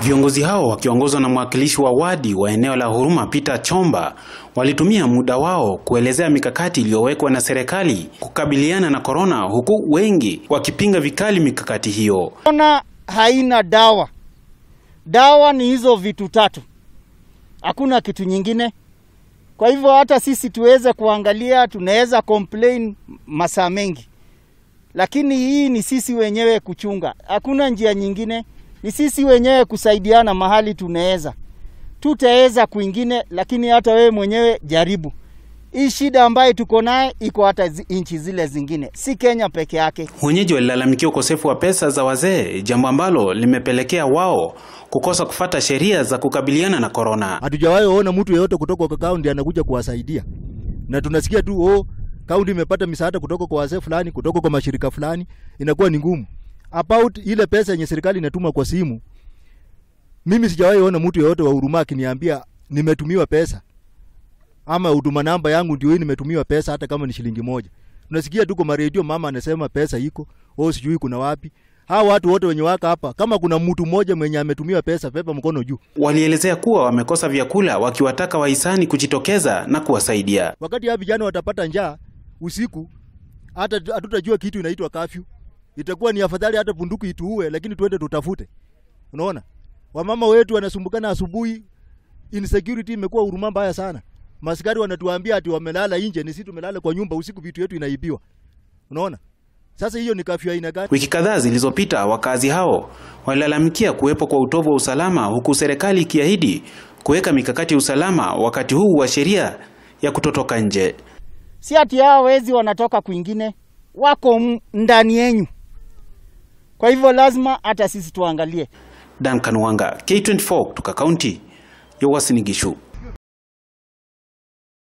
Viongozi hao wakiongozwa na mwakilishi wa wadi wa eneo la Huruma Peter Chomba walitumia muda wao kuelezea mikakati iliyowekwa na serikali kukabiliana na korona, huku wengi wakipinga vikali mikakati hiyo. Korona haina dawa. Dawa ni hizo vitu tatu, hakuna kitu nyingine. Kwa hivyo hata sisi tuweze kuangalia, tunaweza complain masaa mengi, lakini hii ni sisi wenyewe kuchunga, hakuna njia nyingine. Ni sisi wenyewe kusaidiana mahali tunaweza, tutaweza kwingine, lakini hata wewe mwenyewe jaribu. Hii shida ambayo tuko naye iko hata zi- nchi zile zingine, si Kenya peke yake. Wenyeji walilalamikia ukosefu wa pesa za wazee, jambo ambalo limepelekea wao kukosa kufata sheria za kukabiliana na korona. Hatujawahi ona mtu yeyote kutoka kwa kaunti anakuja kuwasaidia, na tunasikia tu oh, kaunti imepata misaada kutoka kwa wazee fulani, kutoka kwa mashirika fulani, inakuwa ni ngumu. About ile pesa yenye serikali inatuma kwa simu, mimi sijawahi ona mtu yeyote wa Huruma akiniambia nimetumiwa pesa ama huduma namba yangu ndio hii nimetumiwa pesa, hata kama ni shilingi moja. Tunasikia tu kwa maredio mama anasema pesa iko, oh, sijui kuna wapi. Hawa watu wote wenye waka hapa, kama kuna mtu mmoja mwenye ametumiwa pesa, pepa mkono juu. Walielezea kuwa wamekosa vyakula, wakiwataka wahisani kujitokeza na kuwasaidia. Wakati hawa vijana watapata njaa usiku, hata hatutajua kitu inaitwa kafyu. Itakuwa ni afadhali hata bunduki ituue, lakini tuende tutafute. Unaona, wamama wetu wanasumbukana asubuhi, insecurity imekuwa huruma mbaya sana. Maskari wanatuambia ati wamelala nje, ni sisi tumelala kwa nyumba usiku, vitu yetu inaibiwa. Unaona, sasa hiyo ni kafyu aina gani? Wiki kadhaa zilizopita, wakazi hao walilalamikia kuwepo kwa utovu wa usalama, huku serikali ikiahidi kuweka mikakati ya usalama wakati huu wa sheria ya kutotoka nje. si ati hao wezi wanatoka kwingine, wako m- ndani yenyu. Kwa hivyo lazima hata sisi tuangalie. Dan Kanwanga, K24 kutoka kaunti ya Uasin Gishu.